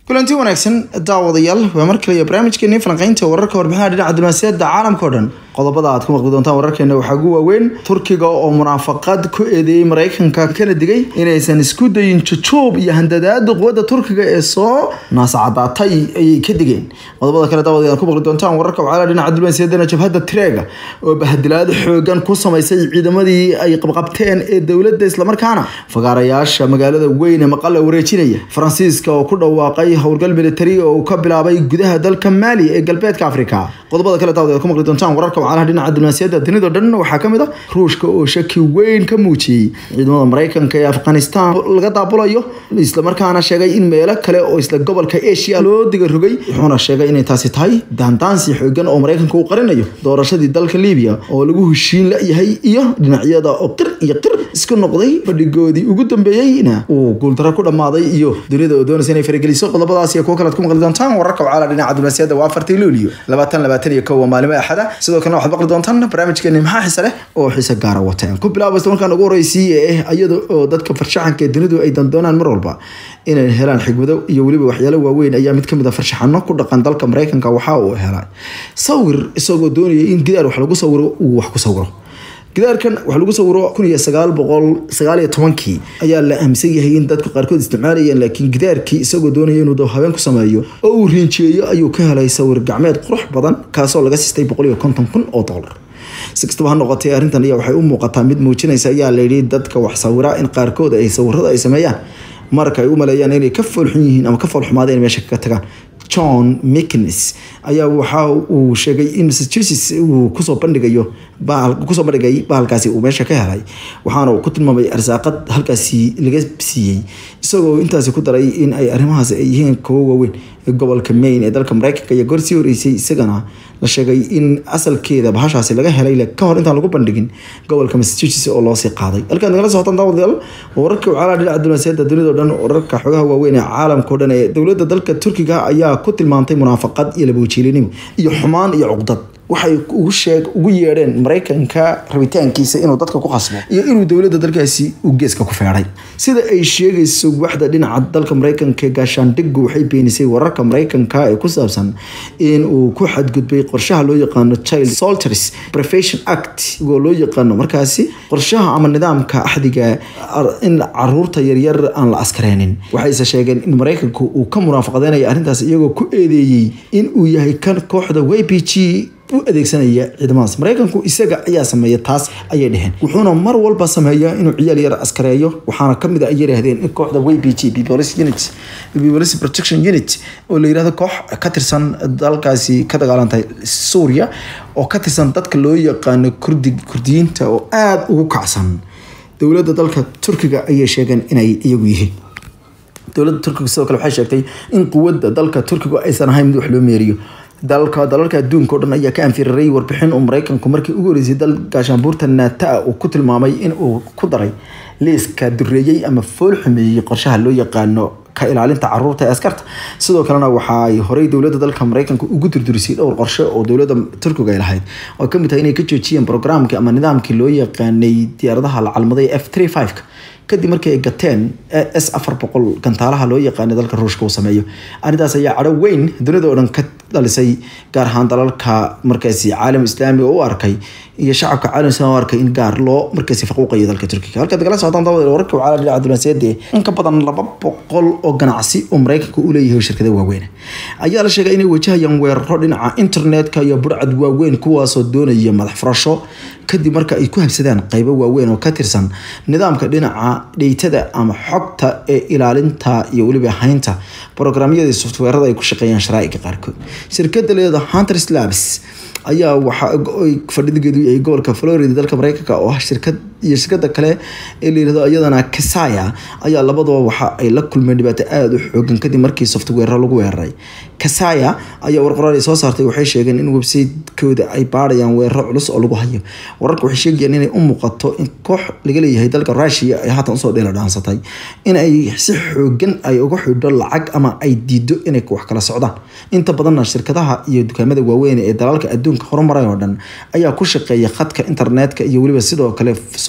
kulanti wanaagsan daawadayaal waa mar kale iyo barnaamijkeeni falanqeynta wararka warbixinaha dhinaca diblomaasiyadda caalamka o dhan qodobada aad ku maqli doontaan wararkeena waxaa ugu waaweyn turkiga oo munaafaqad ku eedeeyey maraykanka kana digay inaysan isku dayin jujuub iyo handadaada quwadda turkiga ee soo naasacadaatay ayay ka digeen qodobada kale daawadayaal ku maqli doontaan wararka waxaa dhinaca diblomaasiyaddana jabhadda tireega oo bahadilaad xoogan ku samaysay ciidamadii ay qabqabteen ee dowladda islamarkaana fagaarayaasha magaalada weyn ee maqale wareejinaya faransiiska oo ku dhawaaqay howlgal militari oo uu ka bilaabay gudaha dalka maali ee galbeedka afrika qodobada kale daawadayaal ku maqli doontaan wararka wacalaha dhinaca diblomaasiyadda dunida dhan waxaa ka mid a ruushka oo shaki weyn ka muujiyey ciidamada maraykanka ee afghanistan laga daabulayo islamarkaana sheegay in meelo kale oo isla gobolka asia loo diga rogay wuxuuna sheegay inay taasi tahay daandaansi xoogan oo maraykanka uu qarinayo doorashadii dalka libiya oo lagu heshiin la-yahay iyo dhinacyada oo qir iyo qir isku noqday fadhigoodii ugu dambeeyeyna uu guuldaro ku dhammaaday iyo dunida oo doonaysa inay farageliso qodobadaas iyo kuwo kalead ku maqli doontaan wararka wacala dhinaca diblomaasiyadda waa afartii luuliyo labaatan labaatan iyo kow waa maalimo axada sidoo kalena waxaad maqli doontaan barnaamijkeeni maxaa xiise leh oo xiise gaara wateen ku bilaabo isla markaan ugu horeysiiye ah iyada oo dadka farshaxanka ee dunidu ay dandoonaan mar walba inay helaan xigmado iyo weliba waxyaalo waaweyn ayaa mid kamid a farshaxano ku dhaqan dalka maraykanka waxa uu helay sawir isagoo doonaya in gidaar wax lagu sawiro uu wax ku sawiro gidaarkan wax lagu sawiro kun iyo sagaal boqol sagaal iyo tobankii ayaa la aaminsan yahay in dadka qaarkood isticmaalayeen laakiin gidaarkii isagoo doonaya inuu dab habeen ku sameeyo oo uu riinjeeyo ayuu ka helay sawir gacmeed qurux badan kaasoo laga sistay boqol iyo konton kun oo dollar si kastaba ha noqotay arrintan ayaa waxay u muuqataa mid muujinaysa ayaa layidhi dadka wax sawira in qaarkood ay sawirada ay sameeyaan marka ay u maleeyaan inay ka foolxun yihiin ama ka foolxumaadeen meesha kaga tagaan john mcnes ayaa waxa uu sheegay in massachusetts uu kusoo bandhigayo kusoo bandhigay bahalkaasi uu meesha ka helay waxaana uu ku tilmaamay arsaaqad halkaasi laga siiyey isagoo intaasi ku daray in ay arrimahaasi ay yihiin kuwo waaweyn ee gobolka maine ee dalka maraykanka iyo gorsii horeysay isagana la sheegay in asalkeeda bahashaasi laga helay ka hor intaan lagu bandhigin gobolka massachusetts oo loosii qaaday halkaad nagala socotaan daawadayaal wararka wacalaha dhinaca diblomaasiyadda dunida o dhan wararka xogaha waaweyn ee caalamka o dhan ee dowladda dalka turkiga ayaa ku tilmaantay munaafaqad iyo labawajiilinimo iyo xumaan iyo cuqdad waxay ugu sheeg ugu yeedheen maraykanka rabitaankiisa inuu dadka ku qasbo iyo inuu dowladda dalkaasi uu geeska ku feedhay sida ay sheegayso waxda dhinaca dalka maraykanka gaashaandhigu waxay beenisay wararka maraykanka ee ku saabsan in uu ku xadgudbay qorshaha loo yaqaano child solters prevention act oo loo yaqaano markaasi qorshaha ama nidaamka axdiga in caruurta yaryar aan la askareynin waxayse sheegeen in maraykanku uu ka munaafaqadeynayo arrintaas iyagoo ku eedeeyey in uu yahay kan kooxda y p g u adeegsanaya ciidamadaas maraykanku isaga ayaa sameeya taas ayay dheheen wuxuuna mar walba sameeyaa inuu ciyaal yar askareeyo waxaana kamid a ay yidhaahdeen in kooxda y p g peoples unit peoples protection unit oo la yirahdo koox ka tirsan dalkaasi ka dagaalantay suuriya oo ka tirsan dadka loo yaqaano kurdi kurdiyiinta oo aada ugu kacsan dowladda dalka turkiga ayay sheegeen inay iyagu yihiin dowladda turkiga sidoo kale waxay sheegtay in quwadda dalka turkiga aysan ahayn mid wax loo meeriyo dalka dalalka adduunka o dhan ayaa ka anfiriray warbixin uu maraykanku markii ugu horeysay dal gaashaanbuurta naata uu ku tilmaamay in uu ku daray liiska dureeyey ama fool xumeeyey qorshaha loo yaqaano ka ilaalinta caruurta ee askarta sidoo kalena waxa ay horey dowladda dalka maraykanka ugu durdurisay dhowr qorshe oo dowladda turkiga ay lahayd oo kamid tahay inay ka joojiyeen programkii ama nidaamkii loo yaqaanay diyaaradaha la calmaday f three five kadib markii ay gateen s afar boqol gantaalaha loo yaqaana dalka ruushka uu sameeyo arrintaas ayaa cadho weyn dunida oo dhan ka dhalisay gaar ahaan dalalka markaasi caalam islaami oo u arkay iyo shacabka caalam islaami u arkay in gaar loo markaasi faquuqayo dalka turkiga halkaad nagala socotaan dabada wararka wacala dhinaca diblomaasiyadda in ka badan laba boqol oo ganacsi oo maraykanka u leeyahay shirkada waaweyn ayaa la sheegay inay wajahayaan weeraro dhinaca internetka iyo burcad waaweyn kuwaasoo doonaya madax furasho kadib marka ay ku habsadaan qaybo waaweyn oo ka tirsan nidaamka dhinaca dheytada ama xogta ee ilaalinta iyo weliba haynta programyadii softweerada ay ku shaqeeyaan sharaa'iga qaarkood shirkada leeda hunter labs ayaa waxa fadhigeedu yahay gobolka florida dalka maraykanka oo ah shirkad iyo shirkada kale ee la yirahdo iyadana kasaya ayaa labadaba waxa ay la kulmeen dhibaato aada u xoogan kadib markii software lagu weeraray kasaya ayaa warqoraal ay soo saartay waxay sheegeen in website-kooda ay baarayaan weeraro culus oo lagu hayo wararka waxay sheegayaan inay u muuqato in koox laga leeyahay dalka russia ay haatan usoo dheela dhaansatay in ay si xoogan ay uga xidho lacag ama ay diido inay wax kala socdaan inta badanna shirkadaha iyo dukaamada waaweyn ee dalalka adduunka horumaray oo dhan ayaa ku shaqeeya khadka internetka iyo weliba sidoo kale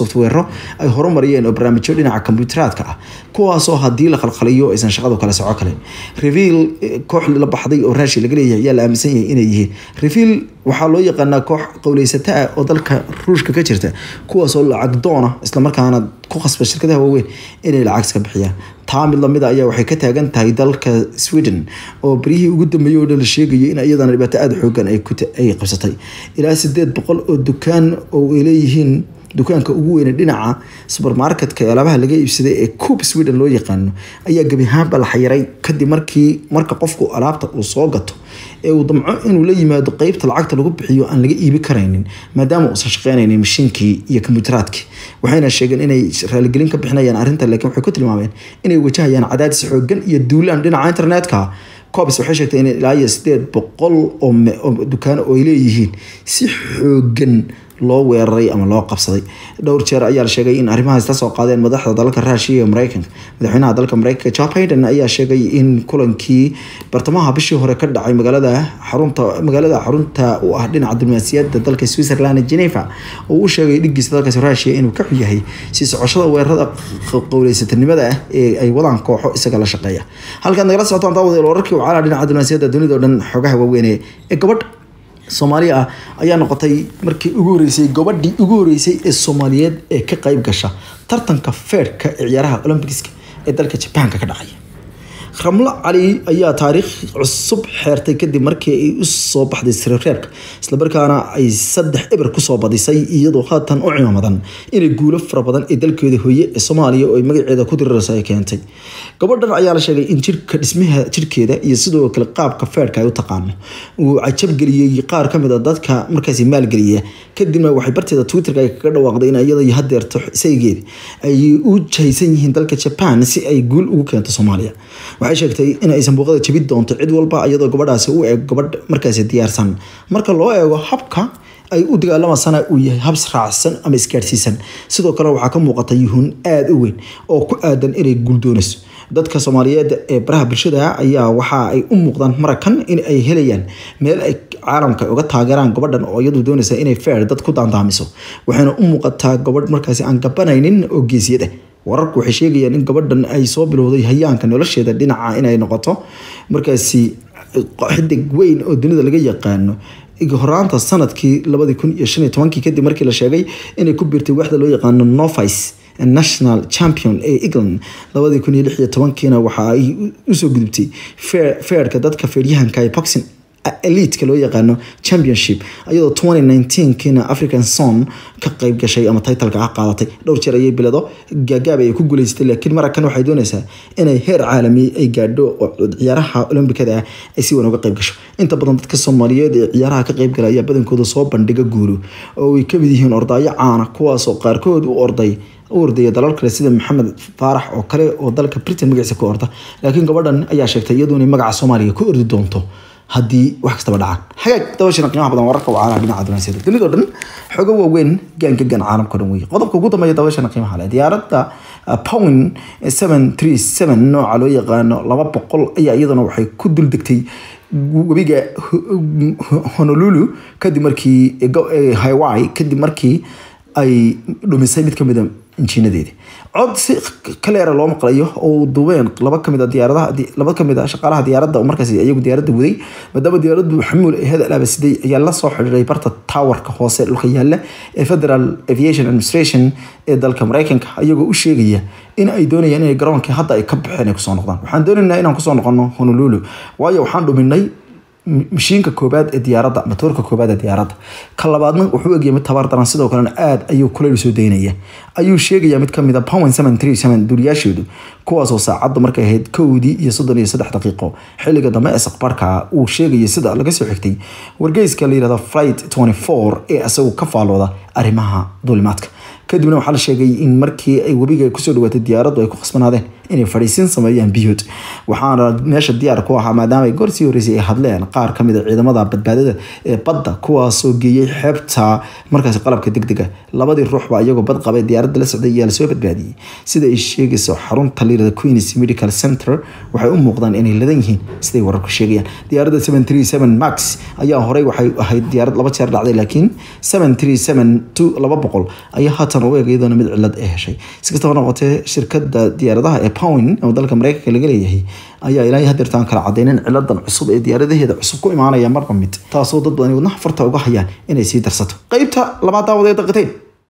softwero ay horumariyeen oo barnaamijyo dhinaca kombiyuuteraadka ah kuwaasoo haddii la qalqaliyo aysan shaqadu kale soco kale reveal koox la baxday oo raashi laga leeyahay ayaa la aaminsan yahay inay yihiin reveal waxaa loo yaqaanaa koox qowleysata ah oo dalka ruushka ka jirta kuwaasoo lacag doona islamarkaana ku khasba shirkadaha waaweyn inay lacag iska bixiyaan taa mid lamid ayaa waxay ka taagan tahay dalka sweden oo baryihii ugu dambeeyey oo dhan la sheegayay in iyadana dhibaato aada xoogan ay qabsatay ilaa sideed boqol oo dukaan oo ay leeyihiin dukaanka ugu weyne dhinaca subermarketka ee alaabaha laga iibsaday ee coop sweden loo yaqaano ayaa gebi ahaanba la xayiray kadib markii marka qofku alaabta uu soo gato ee uu damco inuu la yimaado qeybta lacagta lagu bixiyo aan laga iibi karaynin maadaama uusan shaqeynaynin mashiinkii iyo kombiyuuteraadkii waxayna sheegeen inay raaligelin ka bixinayaan arrinta laakiin waxay ku tilmaameen inay wajahayaan cadaadis xoogan iyo duulaan dhinaca internetka cobs waxay sheegtay in ilaa iyo sideed boqol oo dukaano oo ay leeyihiin si xoogan loo weeraray ama loo qabsaday dhowr jeer ayaa la sheegay in arrimahaas kasoo qaadeen madaxda dalalka raashiya iyo mareykanka madaxweynaha dalka mareykanka joe biden ayaa sheegay in kulankii bartamaha bishii hore ka dhacay magaalada xarunta magaalada xarunta u ah dhinaca diblomaasiyadda dalka switzerland geneva oo u sheegay dhigiisa dalkaasi raashiya inuu ka xun yahay sii socoshada weerarada qowleysatanimada ah ee ay wadaan kooxo isaga la shaqeeya halkaad nagala socotaan daawadeel wararkii wacala dhinaca diblomaasiyadda dunida o dhan xogaha waaweyn ee gabadh soomaaliya ah ayaa noqotay markii ugu horeysay gabadhii ugu horeysay ee soomaaliyeed ee ka qayb gasha tartanka feerka ee ciyaaraha olombikiska ee dalka jabaanka ka dhacaya ramlo cali ayaa taariikh cusub xeertay kadib markii ay u soo baxday sirareebka islamarkaana ay saddex eber kusoo badisay iyadoo haatan u cimaamadan inay guulo fara badan ee dalkeeda hooye ee soomaaliya oo ay magaceeda ku diriraysa ay keentay gabadhan ayaa la sheegay in jirka dhismaha jirkeeda iyo sidoo kale qaabka feerka ay u taqaano uu cajabgeliyey qaar kamid a dadka markaasi maalgeliya kadibna waxay barteeda twitterka ay kaga dhawaaqday in iyada hadeerto isaygeeda ay u jahaysan yihiin dalka jaban si ay guul ugu keento soomaaliya waxay sheegtay in aysan buuqada jabin doonto cid walba iyadoo gabadhaasi u eeg gabadh markaasi diyaarsan marka loo eego habka ay u dagaalamasana uu yahay habs raacsan ama isgaadhsiisan sidoo kale waxaa ka muuqata yuhuun aada u weyn oo ku aadan inay guuldoonayso dadka soomaaliyeed ee baraha bulshada ayaa waxa ay u muuqdaan marakan in ay helayaan meel ay caalamka uga taageeraan gabadhan oo iyadu doonaysa inay feer dad ku daandaamiso waxayna u muuqataa gabadh markaasi aan gabanaynin oo geesiyad ah wararku waxay sheegayaan in gabadhan ay soo bilowday hayaanka nolosheeda dhinaca inay noqoto markaasi xidig weyn oo dunida laga yaqaano horaanta sanadkii labadii kun iyo shan iyo tobankii kadib markii la sheegay inay ku biirtay waxda loo yaqaano novice national champion ee england labadii kun iyo lix iyo tobankiina waxa ay usoo gudubtay feerka dadka feeryahanka ee boxing eliteka loo yaqaano championship iyadoo twenty nineteenkiina african son ka qayb gashay ama titleka ah qaadatay dhowr jeer ayay bilado gaagaab ay ku guuleysatay laakiin marakan waxay doonaysaa inay heer caalami ay gaadho oo ciyaaraha olombikada ah ay si weyn uga qayb gasho inta badan dadka soomaaliyeed ee ciyaaraha ka qayb gala ayaa badankooda soo bandhiga guulo oo ay kamid yihiin ordaayo caana kuwaasoo qaarkood u orday u ordaya dalal kale sida maxamed faarax oo kale oo dalka britain magaciisa ku orda laakiin gabadhan ayaa sheegtay iyadu inay magaca soomaaliya ku ordi doonto haddii wax kastaba dhacaan hagaag dabashana qiimaha badan wararka wacaalaha dhinaca dunaasiyada dunidao dhan xogo waaweyn gaanka gan caalamka dhan weeye qodobka ugu dambeeya dabashana qiimaha leh diyaaradda powin seven three seven nooca loo yaqaano laba boqol ayaa iyaduna waxay ku dul degtay webiga honolulu kadib markii hawaii kadib markii ay dhumisay mid kamid a injiinadeedi cod si kaleera loo maqlayo oo duubeen laba kamid a diyaaradaha laba kamid a shaqaalaha diyaaradda oo markaas iyagu diyaaradda waday maadaama diyaaraddu xamuul ee hada alaaba siday ayaa la soo xidhiiray barta towerka hoose dhulka yaalla ee federal aviation administration ee dalka mareykanka iyagoo u sheegaya in ay doonayaan inay garoonkii hadda ay ka baxeen ay kusoo noqdaan waxaan doonaynaa inaan kusoo noqono honolulu waayo waxaan dhuminay mashiinka koobaad ee diyaaradda matoorka koobaad ee diyaaradda ka labaadna wuxuu egyahay mid tabaar daran sidoo kalena aada ayuu kuleyl soo daynaya ayuu sheegaya mid kamid a powen seven three seven duuriyaashoodu kuwaasoo saacadda markay ahayd kowdii iyo soddon iyo saddex daqiiqo xilliga dambe ee saqbarka uu sheegaya sida laga soo xigtay wargeyska la yihahdo flight twenty four ee isagu ka faalooda arrimaha duulimaadka kadibna waxaa la sheegay in markii ay webiga kusoo dhawaatay diyaaraddu ay ku khasbanaadeen inay fadhiisin sameeyaan biyood waxaana meesha diyaar ku ahaa maadaama ay goorsii horeysay ay hadleen qaar ka mid a ciidamada badbaadada ee badda kuwaasoo geeyey xeebta markaasi qalabka degdega labadii ruuxba iyagoo bad qabay diyaaradda la socday ayaa lasoo badbaadiyey sida ay sheegayso xarunta liirada queens medical center waxay u muuqdaan inay ladan yihiin siday wararku sheegayaan diyaaradda seven three seven max ayaa horey waxay ahayd diyaarad laba jeer dhacday laakiin seven three seven two laba boqol ayaa haatan u eg iyadoona mid cilad ay heshay si kastaba noqotee shirkada diyaaradaha ee powin oo dalka mareykanka laga leeyahay ayaa ilaa hadeertaan kala cadeynin ciladan cusub ee diyaaradaheeda cusub ku imaanaya marba mid taasoo dad badan wadnaha farta uga hayaan inay sii darsato qeybta labaad daawadeed daqiteen